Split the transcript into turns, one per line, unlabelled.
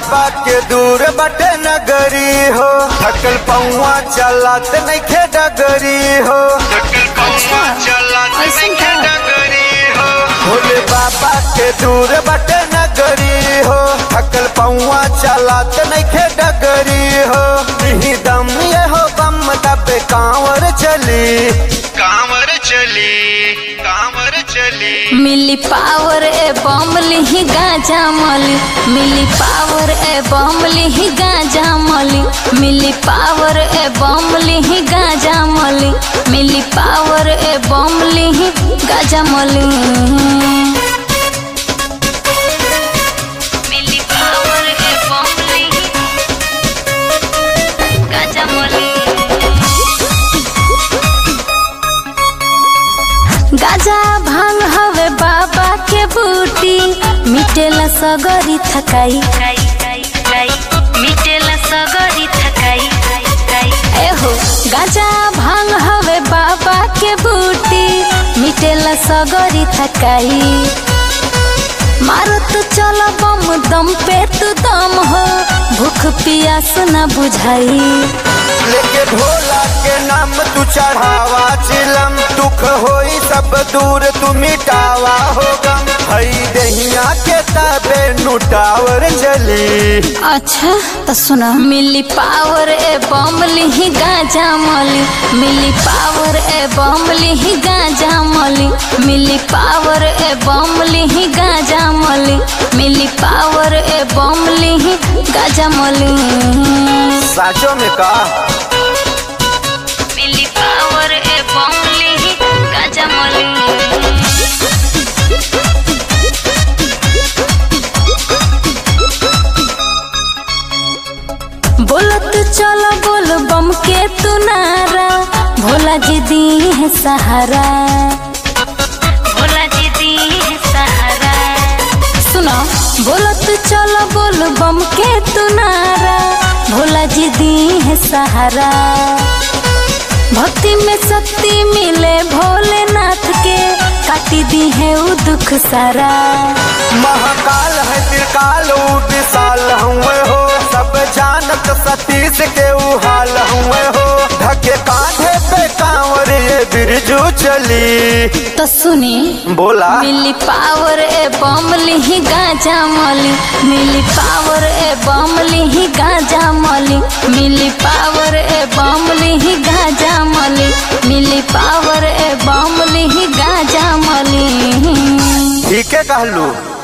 बाबा के दूर बटे नगरी हो थकल पौआ चलत नइखे डगरी हो थकल पौआ चलत
ऐसन
नइखे
का?
डगरी हो भोले बाबा के दूर बटे नगरी हो थकल पौआ चलत नइखे डगरी हो नहीं दम ये हो बम दबे कांवर चली कांवर चली कांवर चली
मिली पावर ए बमली ही गाजा मली मिली पावर ए बमली ही गाजा मली मिली पावर ए बमली ही गाजा मली मिली पावर ए बमली ही गाजा मली मिली पावर ए बमली ही गाजा मली गाजा भांग हवे बाबा के बूटी मिटेला सगरी थकाई मिटेला सगरी थकाई एहो गाजा भांग हवे बाबा के बूटी मिटेला सगरी थकाई मारत चल बम दम पे तू दम हो भूख पियास न बुझाई
लेके भोला के नाम तू चढ़ावा चिलम दुख होई सब दूर तू मिटावा हो गम हई दहिया के तबे नुटावर चली
अच्छा तो सुना मिली पावर ए बमली ही गाजा मली मिली पावर ए बमली ही गाजा मली मिली पावर ए बमली ही गाजा मली मिली पावर ए बमली ही गाजा मली
साचो में का
मिली पावर ए बमली ही गाजा मली बोलत चलो बोल बम के तू नारा भोला जी दी है सहारा भोला जी दी है सहारा सुनो बोलत चलो बोल बम के तू नारा भोला जी दी है सहारा भक्ति में शक्ति मिले भोलेनाथ के काटी दी है उ दुख सारा
महाकाल है त्रिकाल ऊ विशाल हुए हो सब जानत सतीश के ऊ हाल हुए हो ढके कांधे पे कांवर ये बिरजू चली
तो सुनी
बोला
मिली पावर ए बमली ही गाजा मली मिली पावर ए बमली ही गाजा मली मिली पावर ए बमली ही गाजा मली मिली पावर ए बमली ही गाजा मली
ठीक है कहलू